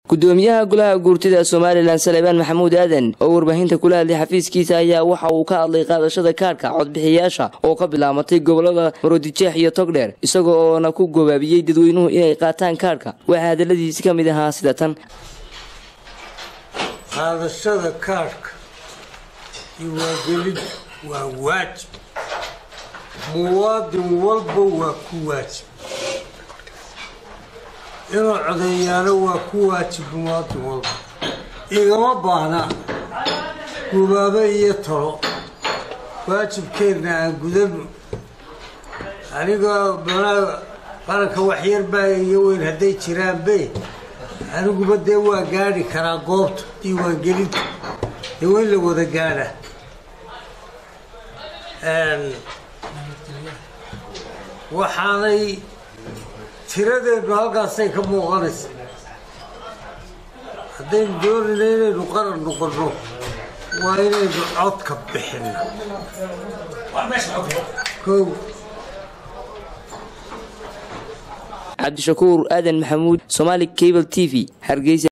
gudoomiyaha golaha guurtida somalilan salebaan maxamuud aadan oo warbaahinta kula hadlay xafiiskiisa ayaa waxa uu ka hadlay qaadashada kaadhka codbixiyaasha oo ka bilaamatay gobolada maroodijeex iyo togdheer isaga oona ku gobaabiyey dadweynuhu inay qaataan kaadhka waxaa hadaladiisi ka mid ahaa sida tan qaadashada kaadhka iyo waagelid waa waajib muwaadin walba waa ku waajib inuu codeeyaano waa ku waajib muwaadin walba igama baahna gubaabo iyo talo waajibkeenna aan gudano anigoo manaa qaranka waxyar baa iyo weyn hadday jiraanbe aniguba dee waa gaadhi karaa goobta diiwaangelinta dee waa in la wada gaadha waxaanay tiradeennu halkaasay ka muuqanaysa haddaynu doonayna inaynu qaran noqonno waa inaynu codka bixinno kow cabdishakuur aadan maxamuud somaali cable t v hargeysa